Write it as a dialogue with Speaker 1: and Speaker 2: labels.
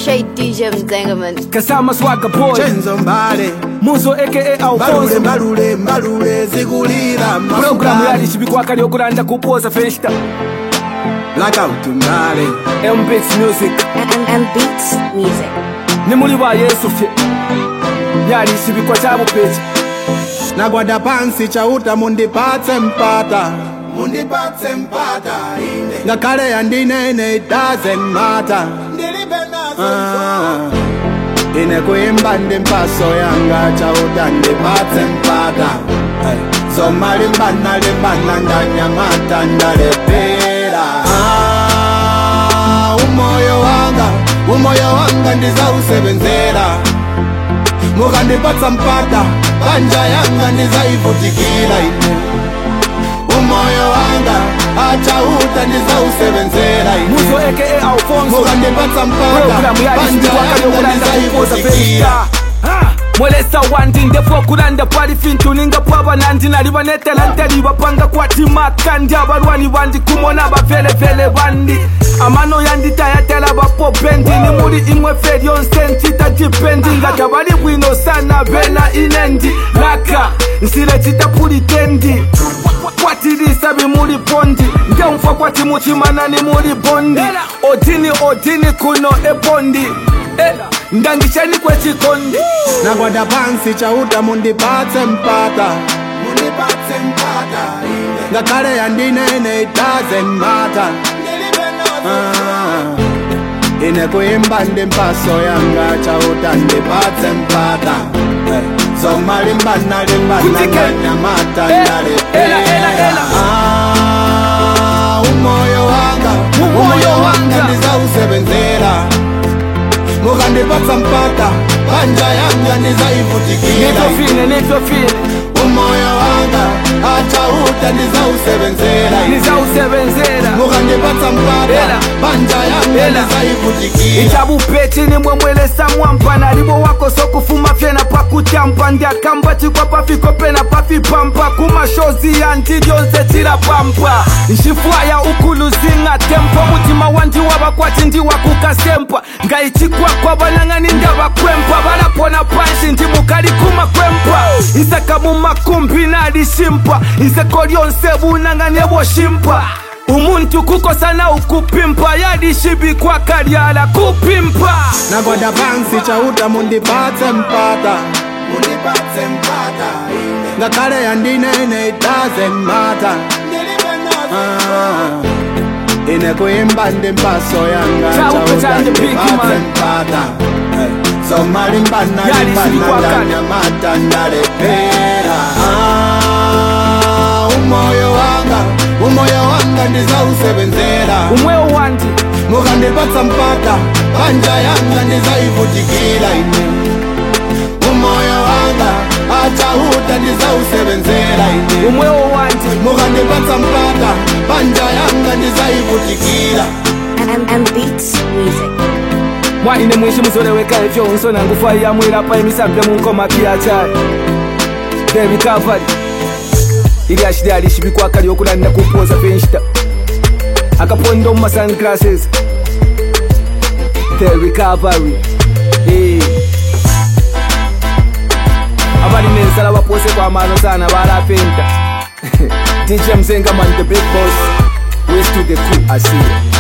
Speaker 1: Straight DJ Mzengaman.
Speaker 2: Kasama Swagga Boy
Speaker 3: Chenzo Mbale
Speaker 2: Muzo aka
Speaker 3: Mbalule
Speaker 2: Alfonso
Speaker 3: mbalule mbalule zikulira
Speaker 2: Programu yali chibikwa yokulanda kupoza festa
Speaker 3: Blackout Mbale
Speaker 2: MBX Music
Speaker 1: And, and, and Beats Music.
Speaker 2: ni muli ba Yesu fye yali chibikwa cha bupechi
Speaker 3: Nagwada pansi chauta mundipatse mpata Mundipatse mpata ine Ngakale yandinene it doesn't matter Ah, ine kuimba ndi mpaso yanga chauta ndipatse mpata Hey. Zoma limbana limbana ndanyamata ndalepera Ah, umoyo wanga umoyo wanga ndizausebenzera mukandipatsa mpata banja yanga ndizaivutikira ine umoyo wanga achauta ndizausebenzera
Speaker 2: Muzo
Speaker 3: ine
Speaker 2: aka Alfonso
Speaker 3: mukandipatsa mpata
Speaker 2: Programu yali
Speaker 3: banja
Speaker 2: chibikwa
Speaker 3: yanga
Speaker 2: yokulanda kupoza
Speaker 3: ndizaivutikira
Speaker 2: festa Ah, mwelesa wandi ndefu okulanda pali fintu ninga pwaba nandi nali banetalantali bapanga kwatimaka ndi abalwani bandi kumona bavelevele bandi amano yanditayatela bapopendi ni muli imwe fe lyonse ntita dipendi nga tabali bwino sana bena inendi laka nsile citapulitendi kwatilisa bimuli bondi ngemfa kwati muchimana ni muli bondi odini odini kuno ebondi Eh, ndangishani kwechikondi
Speaker 3: nagwada pansi chauta mundipatse mpata mundipatse mpata ine ngakhale yandinene it doesn't matter Ah, ine kuimba ndi mpaso yanga chauta ndipatse mpata Eh, zoma limbana limbana
Speaker 2: Kutike.
Speaker 3: ndanyamata
Speaker 2: Eh,
Speaker 3: ndalepera
Speaker 2: ela, ela, ela.
Speaker 3: Ah, umoyo wanga
Speaker 2: Umoyo
Speaker 3: umoyo wanga
Speaker 2: wanga.
Speaker 3: ndizausebenzera mukandipatsa mpata banja yanga ndizaivutikira
Speaker 2: nitofine nitofine
Speaker 3: umoyo wanga achauta ndizausebenzera
Speaker 2: nizausebenzera
Speaker 3: mukandipatsa mpata
Speaker 2: Ela.
Speaker 3: banja yanga
Speaker 2: Ela.
Speaker 3: ndizaivutikira
Speaker 2: ichabupeti nimwe mwelesa mwampa nalibo wako sokufuma fyena pakutyampa ndiakamba chikwa pafiko pena pafipampa kumashozi yanti lyonse tilapampa nxifwaya ukuluzinga tempo mutima wandi wavakwati ndiwakukasempa ngayichikwakwa vanang'ani ndavakwempa valapona panshi ndimukali kumakwempa isaka mumakumbi nalishimpa iseko lyonse vunang'ani evoshimpa umuntu kukosana ukupimpa yalishibikwa kalyala kupimpa
Speaker 3: nagwada pansi chauta mundipatse mpata mundipatse mpata ngakhale yandinene it doesn't matter Ah, ine kuimba ndi mpaso yanga
Speaker 2: Chauta
Speaker 3: chauta
Speaker 2: chanje big
Speaker 3: ndipatse
Speaker 2: man.
Speaker 3: mpata Eh, zoma limbana
Speaker 2: Yali
Speaker 3: limbana
Speaker 2: silikwakala.
Speaker 3: ndanyamata ndalepera Ah, umoyo wanga umoyo wanga ndizausebenzera
Speaker 2: umwewo wandi
Speaker 3: mukandipatsa mpata banja yanga ndizaivutikira ine umoyo wanga achauta ndizausebenzera ine
Speaker 2: umwewo wandi
Speaker 3: mukandipatsa mpata banja yanga ndizaivutikira
Speaker 1: And, and Beats Music.
Speaker 2: mwaine mwishi muzoleweka ifyo unsona ngufa yamwilapa emisambile munkoma piyachali the recovery ili ashili alishibikwa kali okulandira kupoza penshita akaponda mu sunglasses the recovery Eh. abalina ensala bapose kwamano sana balapenta dj mzengaman the big boss west to the cool asiya